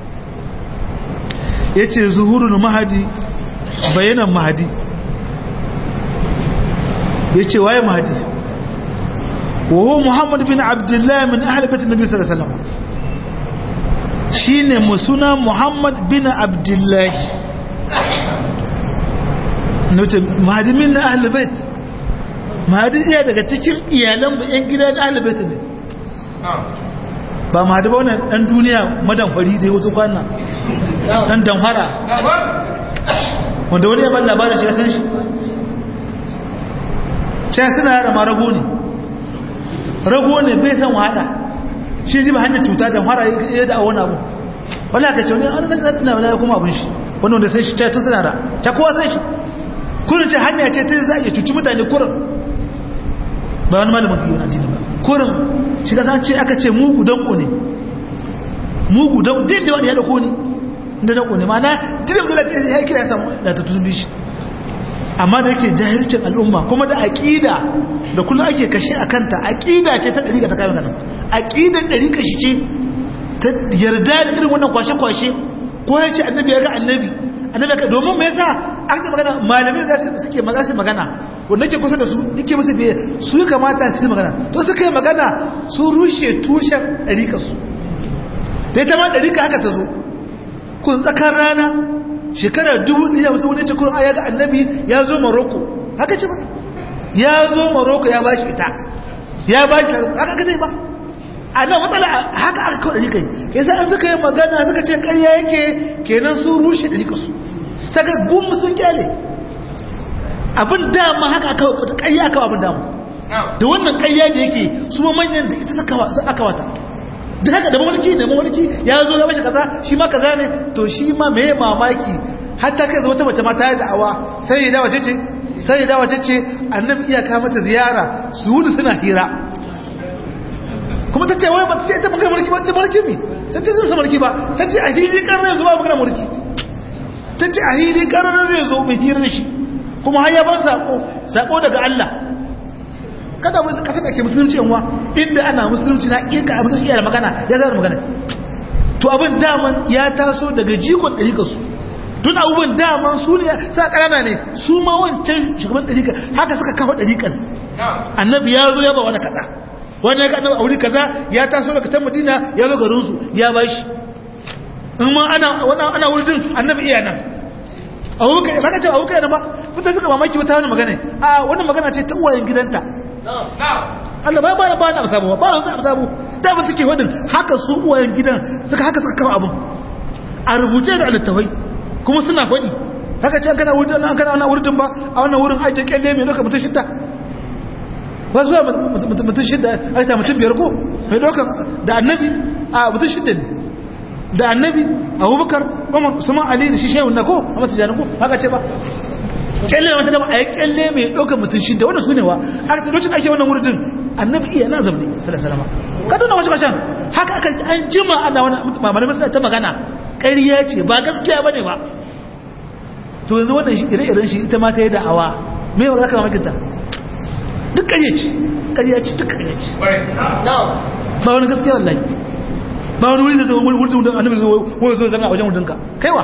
yace zuhurul mahadi bayanan mahadi yace waye mahadi وهو محمد بن عبد الله من أهل بيت النبي صلى الله عليه وسلم شين مسنا محمد بن عبد الله نوتي مهدي من أهل بيت مهدي iya daga cikin iyalan yan gidan ahlul bait ne ba mahadi ba wannan dan duniya madan fari da yato kwana dan damfara wanda wani ya ban labarin shi ya san shi ce suna yara marago ne rago ne bai san wahala shi ji ba hanyar cuta da fara ya da wani abu wala ka ce wani an nan tsina wala kuma abin shi wani wanda sai shi ta ta sanara ta kowa sai shi kurin ce hanya ce ta za a iya cuci mutane kurin ba wani malamin kiwon addini ba kurin shi ka ce aka ce mugu danko ne mugu danko din da wani ya dauko ni da danko ne ma'ana din da ya kira ya samu da ta tuzubi shi amma da yake jahilcin al'umma kuma da aƙida da kullum ake kashe a kanta aƙida ce ta ɗariƙa ta kayan ganin aƙidar ɗariƙa shi ce ta yarda da irin wannan kwashe-kwashe ko ya ce annabi ya ga annabi annabi ka domin me yasa aka ce magana malamai za su suke maza su magana wanda ke kusa da su yake musu biye su ya kamata su yi magana to suka yi magana su rushe tushen ɗariƙa su da ita ma ɗariƙa haka ta zo kun tsakar rana shekarar dubu ɗaya wasu wani cikin aya ga annabi ya zo maroko haka ce ba ya zo maroko ya ba shi ita ya ba shi haka ka zai ba a nan matsala haka aka kawo ɗari kai ke sa an suka yi magana suka ce ƙarya yake kenan sun rushe ɗari ka su saka gummu sun kyale abin dama haka aka wata ƙarya aka abin dama da wannan ƙarya da yake su ma manyan da ita aka wata da haka da mulki da mulki ya zo ya bashi kaza shi ma kaza ne to shi ma me mamaki hatta kai zo wata mace ma ta yi da'awa sai da wace ce sai da wace ce annabi iya ka mata ziyara su wuni suna hira kuma ta ce wai ba ta ce ita magana mulki ba ta mulki mi ta ce zai mulki ba ta ce a hili karar zuwa magana mulki ta ce a hili karar zai zo mai hirar shi kuma har ya ban sako sako daga Allah kada mu ka saka ke musulunci yanwa inda ana musulunci na kika a musulunci da magana ya zama magana to abin daman ya taso daga jikon ɗarika su tun abubuwan daman su ne sa ƙarana ne su ma wancan shugaban ɗarika haka suka kafa ɗarikan annabi ya zo ya ba wani kaza wani ya ga annabi a wuri kaza ya taso daga can madina ya zo garinsu ya ba shi in ma ana ana wurin annabi iya nan abubakar ba ka ce abubakar yana ba mutane suka mamaki wata wani magana a wannan magana ce ta uwayen gidanta Allah ba ba ba na sabo ba na sabo da ba suke wadin haka su uwayen gidan suka haka suka kawo abun a rubuce da littafai kuma suna faɗi haka ce kana wurin an kana wannan wurin ba a wannan wurin aje kyalle mai doka mutum shidda ba zuwa mutum shidda ai ta mutum biyar ko mai doka da annabi a mutum shidda ne da annabi abubakar umar usman ali da shi shehu na ko a mata janin ko haka ce ba kyalle na mata dama a yi kyalle mai ɗaukar mutum shida wanda su ne wa haka ta lokacin ake wannan wurin annabi iya na zamani salasalama ka duna wasu kashan haka aka an jima ana wani mamarai masu ta magana ƙarya ce ba gaskiya ba ne ba to yanzu wannan ire-iren shi ita ma ta yi da'awa me ba za ka mamakinta duk ƙarya ce ƙarya ce duk ƙarya ce ba wani gaskiya wallahi ba wani wuri da zama wurin da annabi zai zo zama a wajen wurinka kaiwa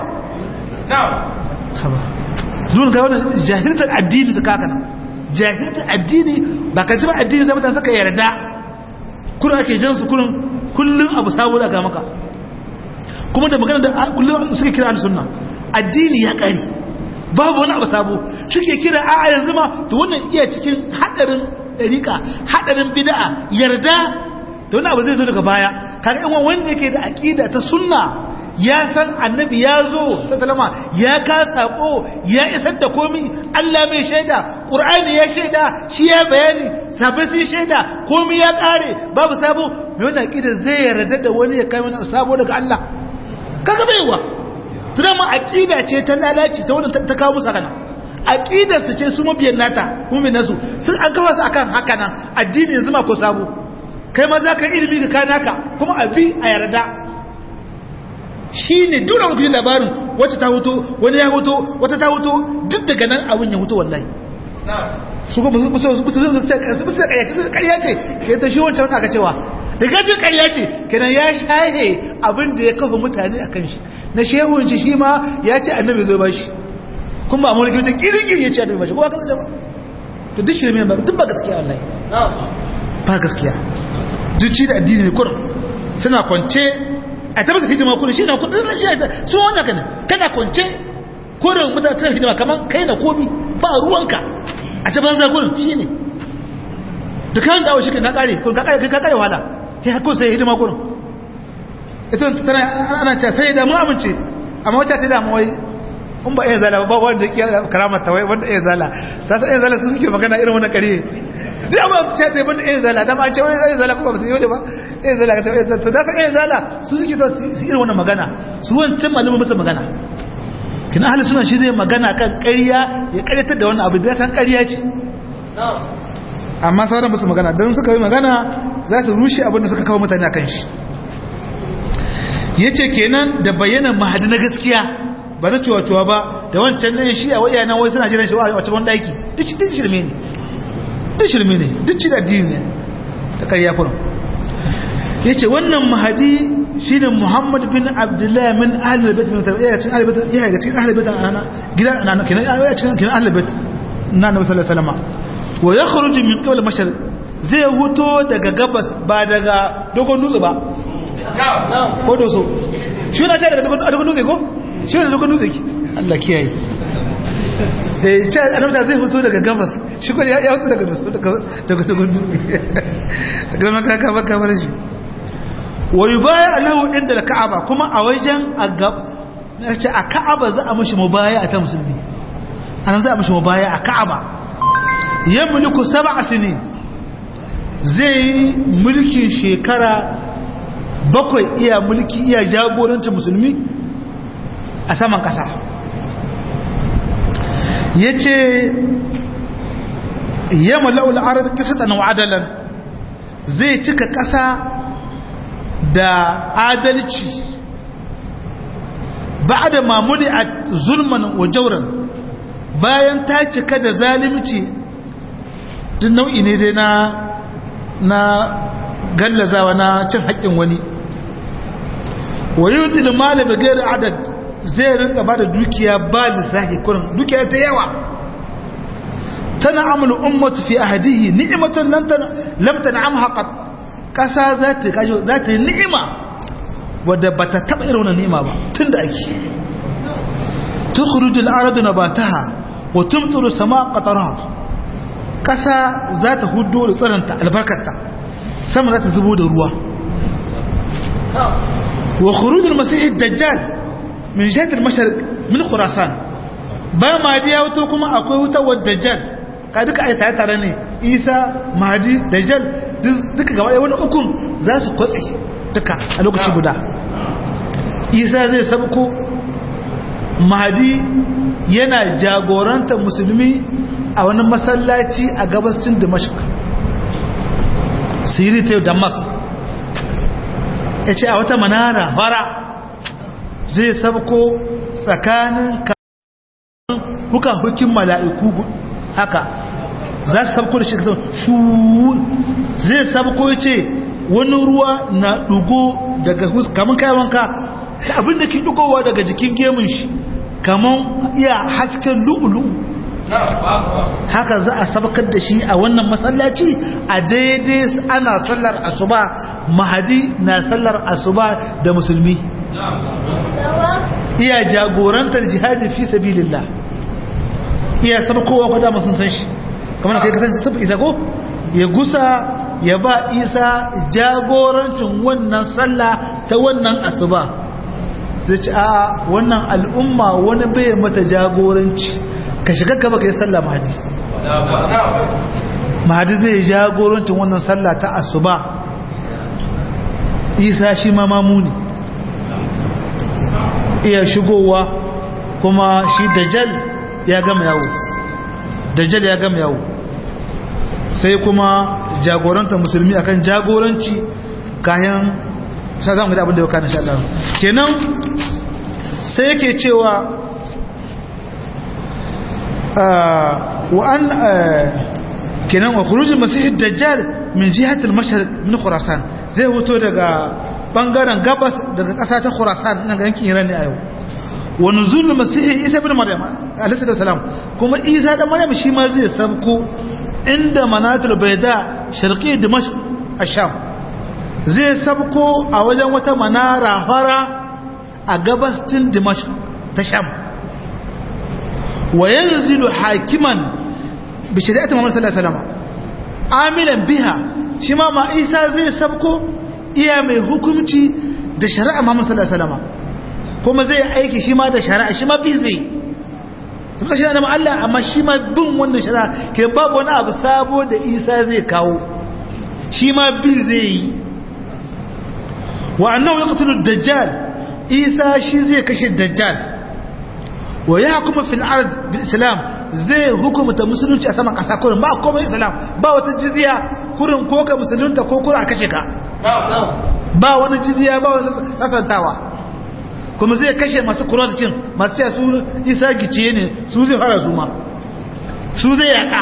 haba zuwan ga wannan jahiltar addini da kaka nan jahiltar addini ba ka ji ba addini zai mutane suka yarda kullum ake jan su kullum kullum abu sabo da ga maka kuma da magana da kullum suke kira da sunna addini ya kare babu wani abu sabo suke kira a yanzu ma to wannan iya cikin hadarin dariƙa hadarin bid'a yarda da wani abu zai zo daga baya kaga yan wanda yake da aqida ta sunna ya san annabi ya zo sallama ya ka sako ya isar da komi Allah mai shaida Qur'ani ya shaida shi ya bayani sabai sun shaida komi ya kare babu sabo mai wannan aqida zai yarda da wani ya kai wani sabo daga Allah kaga baiwa tunama aqida ce ta lalaci ta wannan ta kawo musu kana aqidar su ce su mabiyan nata mu'min nasu sun an kawo su akan haka nan addini yanzu ma ko sabo kai ma za ka ilimi ka kana ka kuma abi a yarda shi ne dole wani labarin wacce ta hoto wani ya hoto wata ta hoto duk daga nan abin ya hoto wallahi su kuma su su karya ce ke ta shi wancan aka cewa da gajin karya ce kenan ya shahe abin da ya kafa mutane a kan shi na shehun shi shi ma ya ce annabi zo ba shi kuma a mulki wata kirkir ya ce annabi ba shi kuma kasance ba to duk shi ne ba duk ba gaskiya wallahi ba gaskiya duk ci da addini ne kurin suna kwance a ta masa hidima kurin shi na kudin shi su wannan kana kana kwance kurin mutane suna hidima kamar kai na komi ba ruwanka a ta banza kurin shi ne da kan dawo shi na kare kurin ka kare wahala sai hakko sai hidima kurin ita tana ana ta sai da mu amince amma wata ta da mu wai in ba iya zala ba wanda ke karamata wai wanda iya zala sasa iya zala su suke magana irin wannan kare duk amma su ce ban iya zala dama an ce wai iya zala kuma ba su yi wani ba iya zala ka ta iya zala da iya zala su suke to su irin wannan magana su wancan malamin musu magana kina ahli suna shi zai magana kan ƙarya ya ƙaryatar da wannan abu da san ƙarya ce amma sauran musu magana don suka yi magana za su rushe abin da suka kawo mutane a kan shi ya ce kenan da bayyana mahadi na gaskiya ba na cuwa-cuwa ba da wancan ne shi a waya nan wai suna jiran shi a cikin daki duk shirme ne duk shirme ne duk ci da addini ne ta karya kuna ya ce wannan mahadi shi ne muhammad bin abdullahi min ahalar bet ya cikin ahalar bet ya ga cikin ahalar bet ana gida ana kenan ya cikin kenan ahalar bet na nabi sallallahu alaihi wasallam wa yakhruju min qibla mashar zai huto daga gabas ba daga dogon dutse ba ko doso shi na ce daga dogon dutse ko shi ne dogon dutse ki Allah kiyaye eh ce annabta zai fito daga gabas shi ko ya fito daga doso daga dogon dutse daga maka ka baka bar shi wa yubaya lahu inda ka'aba kuma a wajen a gab ce a ka'aba za a mishi mubaya a ta musulmi anan za a mishi mubaya a ka'aba yamliku sab'a sinin zai mulkin shekara bakwai iya mulki iya jagorancin musulmi a saman ƙasa ya ce yamma la'ul arar kisatan wa adalan zai cika ƙasa da adalci ba da mamuli a zulman wa jauran bayan ta cika da zalimci duk nau'i ne dai na na gallazawa na cin haƙƙin wani wa yutil mali bi ghairi adad zai rinka ba da dukiya ba lissafi kurin dukiya ta yawa tana amul ummatu fi ahadihi ni'matan lam tan'amha qat kasa za ta kajo za ta yi ni'ima wadda bata taba irin wannan ni'ima ba tunda ake tukhruju al-ardu nabataha wa tumtiru samaa qataraha kasa za ta hudo da tsaranta albarkarta sama za ta zubo da ruwa wa khuruj al-masih ad-dajjal min jihati al-mashriq min khurasan ba ma diya wato kuma akwai wuta wa dajjal ka duka ai tare tare ne isa mahdi dajjal duka gaba ɗaya wani ukun za su kwatse duka a lokaci guda isa zai sabko mahdi yana jagorantar musulmi a wani masallaci a gabascin damashq siri ta damas ya ce a wata manara fara zai sabko tsakanin huka hukin mala'iku haka za su sabko da shi kasar shu zai sabko ya ce wani ruwa na dugo daga kamun kayan wanka ta abin da ke dugowa daga jikin gemun shi kamun iya hasken lu'ulu haka za a sabakar da shi a wannan masallaci a daidai ana sallar asuba mahadi na sallar asuba da musulmi iya jagorantar jihadi fi sabilillah iya sabakowa kwada masu san shi kamar kai kasance sabu isa ko ya gusa ya ba isa jagorancin wannan sallah ta wannan asuba zai ci a wannan al'umma wani bai mata jagoranci ka shiga gaba ka yi sallah mahadi mahadi zai jagorancin wannan sallah ta asuba isa shi ma mamuni iya shigowa kuma shi dajjal ya gama yawo dajjal ya gama yawo sai kuma jagoranta musulmi akan jagoranci kayan sa za mu da abin da ya kanin sha Allah kenan sai yake cewa وأن kenan wa khurujul masih dajjal min jihatil mashriq min khurasan zai hoto daga bangaren gabas daga kasa ta khurasan nan ga yankin Iran ne a yau wa nuzul masih isa ibn maryam alayhi salam kuma isa da maryam shi ma zai sabko inda manatul bayda sharqi dimashq asham zai sabko a wajen wata manara fara a gabascin dimashq ta sham وينزل حاكما بشريعة محمد صلى الله عليه وسلم عاملا بها شما ما إيسا زي سبكو إيا مي حكمتي da shari'a Muhammad sallallahu alaihi wasallam kuma zai aiki shi ma da shari'a shi ma bi zai tabbata shi da Allah amma shi ma bin wannan shari'a ke babu wani abu sabo da Isa zai kawo shi ma bi zai yi wa annahu yaqtulu dajjal Isa shi zai kashe dajjal wa ya kuma fil ard bil islam zai hukumta musulunci a saman kasa kurin ba komai islam ba wata jizya kurin ko ka musulunta ko kurin a kashe ka ba wani jizya ba wani sasantawa kuma zai kashe masu kurasikin masu cewa su isa gice ne su zai fara su ma su zai yaka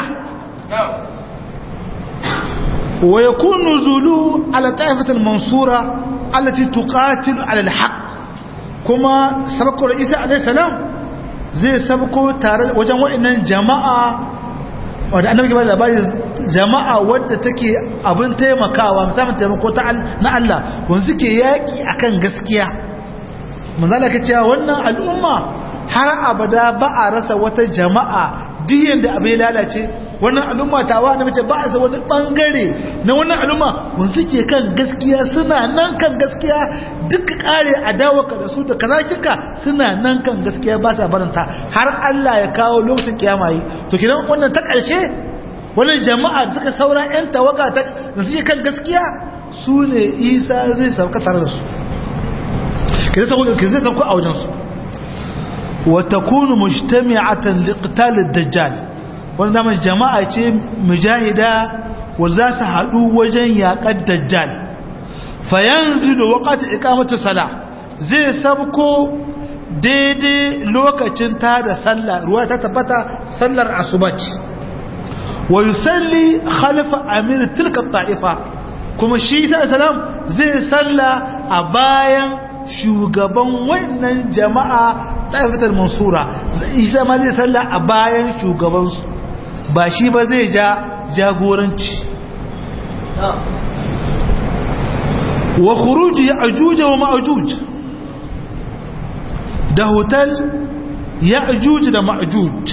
wa yakunu zulu ala ta'ifatul mansura allati tuqatilu ala al-haq kuma sabakar isa alayhi salam zai sabko tare wajen waɗannan jama'a wadda annabi ke ba labari jama'a wadda take abin taimakawa musamman taimako na Allah wanda suke yaƙi akan gaskiya manzala ka cewa wannan al'umma har abada ba a rasa wata jama'a diyan da abin lalace wannan al'umma tawa na mace ba a sa wani bangare na wannan al'umma wanda suke kan gaskiya suna nan kan gaskiya duk kare adawaka da su da kaza kika suna nan kan gaskiya ba sa baranta har Allah ya kawo lokacin kiyama yi to kidan wannan ta karshe wannan jama'a da suka saura yan tawaga da suke kan gaskiya su ne isa zai sauka tare da su ke zai sauka a wajensu wata kunu mujtami'atan liqital ad-dajjal wanda mai jama'a ce mujahida wa za su haɗu wajen yaƙar dajjal fayanzilu waqti iqamati salah zai sabko daidai lokacin ta da sallah ruwa ta tabbata sallar asubaci wa yusalli khalfa amir tilka ta'ifa kuma shi ta salam zai salla a bayan shugaban wannan jama'a ta'ifatar mansura isa ma zai salla a bayan shugabansu ba shi ba zai ja jagoranci wa khuruji ajuj wa ma'juj da hotel ya'juj da ma'juj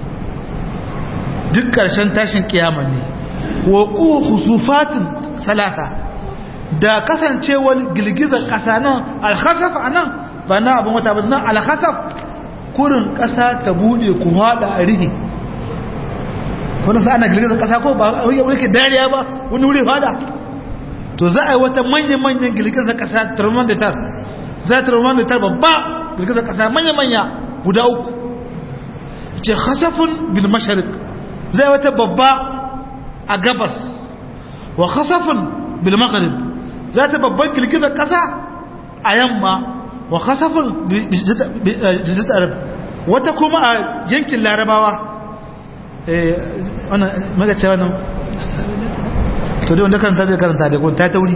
duk ƙarshen tashin kiyama ne wa ku khusufatin salata da kasancewar girgizar ƙasa nan alkhasaf anan ba na abin wata ba nan alkhasaf kurin ƙasa ta bude ku hada a rihi wani sa ana girgizar ƙasa ko ba wani ke dariya ba wani wuri hada to za a yi wata manyan-manyan girgizar ƙasa thermometer za thermometer babba girgizar ƙasa manya-manya guda uku ce khasafun bil masharik zai wata babba a gabas wa khasafun bil maghrib za ta babban girgizar kasa a yamma wa khasafun jizat arab wata kuma a yankin larabawa eh wannan magace wannan to dai wanda karanta zai karanta da kun ta tauri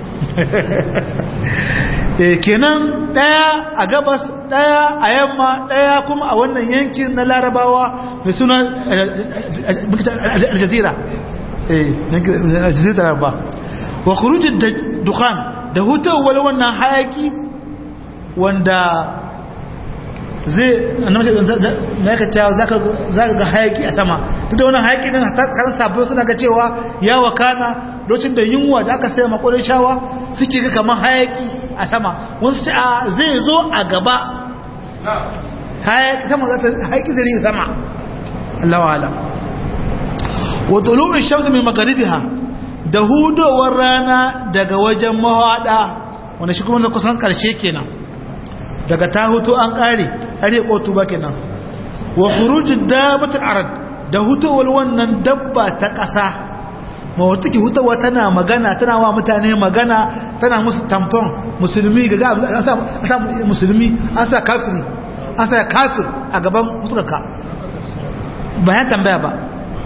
eh kenan daya a gabas daya a yamma daya kuma a wannan yankin na larabawa mai suna aljazira aljazira ba wa khurujin dukhan da hutawar wannan hayaki wanda zai na ka cewa za ka ga hayaki a sama duk da wannan hayaki din kan sabbin suna ga cewa ya wakana lokacin da yunwa da aka sai makwarin shawa suke ga kamar hayaki a sama wasu ce a zai zo a gaba hayaki sama za ta hayaki zai sama Allah wa'ala wa tulu'in shamsu min magaribiha da hudowar rana daga wajen mahada wanda shi kuma kusan karshe kenan daga ta hutu an kare har ya kotu ba kenan wa khurujud dabatul arad da hutowar wannan dabba ta ƙasa ma wata ke hutawa tana magana tana wa mutane magana tana musu tamfon musulmi ga an sa musulmi an sa kafiri an sa kafir a gaban musuka bayan tambaya ba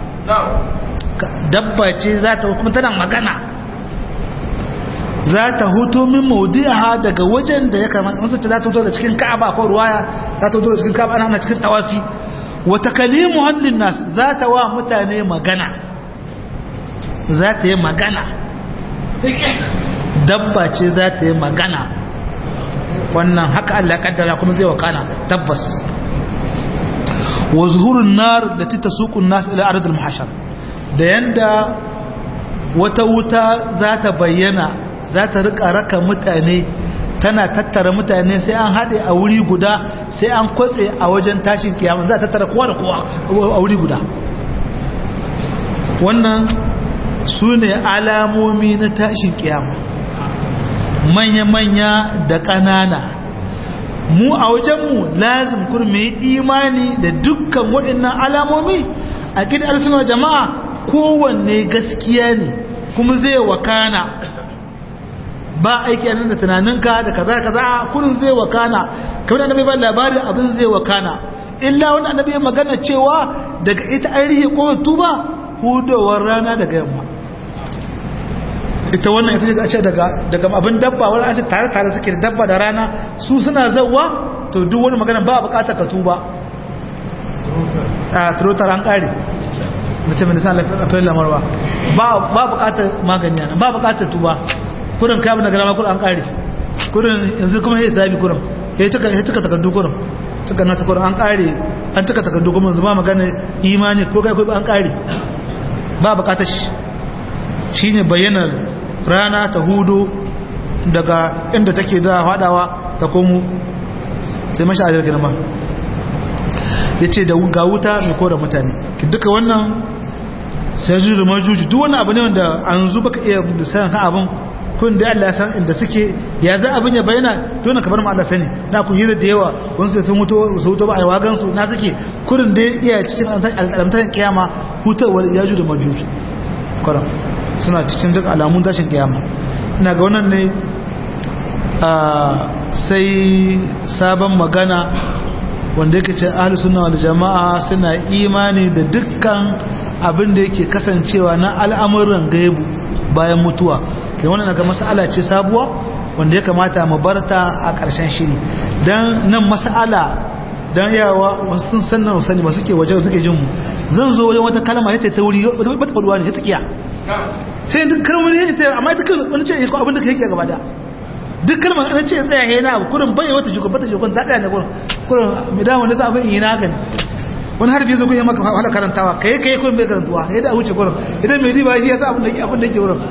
dabba ce za ta kuma tana magana za ta hutu min maudi'a daga wajen da ya kamata wasu ta za ta hutu da cikin ka'aba ko ruwaya za ta hutu da cikin ka'aba ana cikin tawafi wa takalimu hallin nas za ta wa mutane magana za ta yi magana dabba ce za ta yi magana wannan haka Allah ya kaddara kuma zai wakana tabbas wa zuhurun nar da ta suqun nas ila ardil muhashar da yanda wata wuta za ta bayyana za ta rika raka mutane tana tattara mutane sai an haɗe a wuri guda sai an kwatse a wajen tashin kiyama za ta tattara kowa da kowa a wuri guda wannan su ne alamomi na tashin kiyama manya-manya da ƙanana mu a wajenmu lazim kurme imani da dukkan waɗannan alamomi a gidan alsunar jama'a kowanne gaskiya ne kuma zai wakana ba aiki a nan da tunaninka da kaza kaza kullum zai wakana kamar annabi ba labarin abin zai wakana illa wani annabi ya magana cewa daga ita an rihe ko tuba hudowar rana daga yamma ita wannan ita ce daga daga abin dabba wani an ce tare tare suke da dabba da rana su suna zawwa to duk wani magana ba bukatar ka tuba a turotar an kare mutum da sa lafiyar lamarwa ba bukatar magani ba bukatar tuba kurin kamun da garama kurin an kare kurin yanzu kuma ya sabi kurin ya cika takardu kurin cika na takardu an kare an cika takardu kuma yanzu ba magana imani ko kai kai an kare ba bukatar shi shi ne bayyanar rana ta hudu daga inda take za a fadawa ta komo sai mashi a jirgin ma ya ce da ga wuta mai kora mutane duka wannan sai juju majuju duk wani abu ne wanda an zuba ka iya da sayan kan abin kun da Allah ya san inda suke ya za abin ya bayyana to na kabar mu Allah sani na ku hira da yawa wani sai sun mutu su mutu ba ai wagan su na suke kurin da iya cikin alamtan kiyama hutawar yaju da majuj kuran suna cikin duk alamun tashin kiyama ina ga wannan ne sai sabon magana wanda yake ce ahlus sunna wal jama'a suna imani da dukkan abin da yake kasancewa na al'amuran gaibu bayan mutuwa kai wannan ga mas'ala ce sabuwa wanda ya kamata mu barta a ƙarshen shiri dan nan mas'ala dan yawa wasu sun san nan sani ba suke waje suke jin mu zan zo wajen wata kalma ne ta wuri ba ta faduwa ne ta kiya sai duk kalmar ne ta amma ita kan wani ce ko abin da kake gaba da duk kalmar an ce tsaya he na kurin bai wata shugaba ta shugaban ta tsaya ne kurin kurin mai dawo da sabon yi na gani wani harfi zo kuma maka wahala karantawa kai kai kurin bai karantuwa ya da wuce kurin idan mai riba shi ya sa abin da abin da yake wurin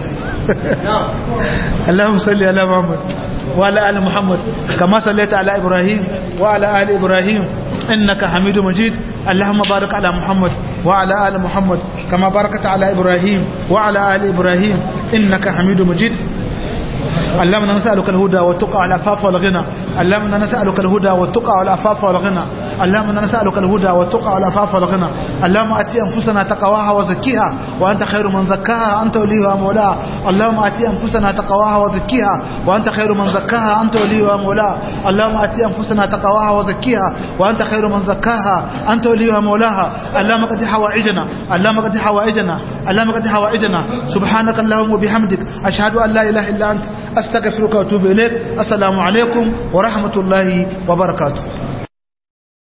Allahumma salli ala Muhammad wa ala ali Muhammad kama sallaita ala Ibrahim wa ala ali Ibrahim innaka Hamidu Majid اللهم بارك على محمد وعلى آل محمد كما باركت على إبراهيم وعلى آل إبراهيم إنك حميد مجيد اللهم نسألك الهدى والتقى والعفاف والغنى اللهم نسألك الهدى والتقى والعفاف والغنى اللهم نسألك الهدى والتقى والعفاف والغنى اللهم أتي أنفسنا تقواها وزكيها وأنت خير من زكاها أنت وليها ومولاها اللهم أتي أنفسنا تقواها وزكيها وأنت خير من زكاها أنت وليها ومولاها اللهم أتي أنفسنا تقواها وزكيها وأنت خير من زكاها أنت وليها ومولاها اللهم قد حوائجنا اللهم قد حوائجنا اللهم قد حوائجنا سبحانك اللهم وبحمدك أشهد أن لا إله إلا أنت أستغفرك وأتوب إليك السلام عليكم ورحمة الله وبركاته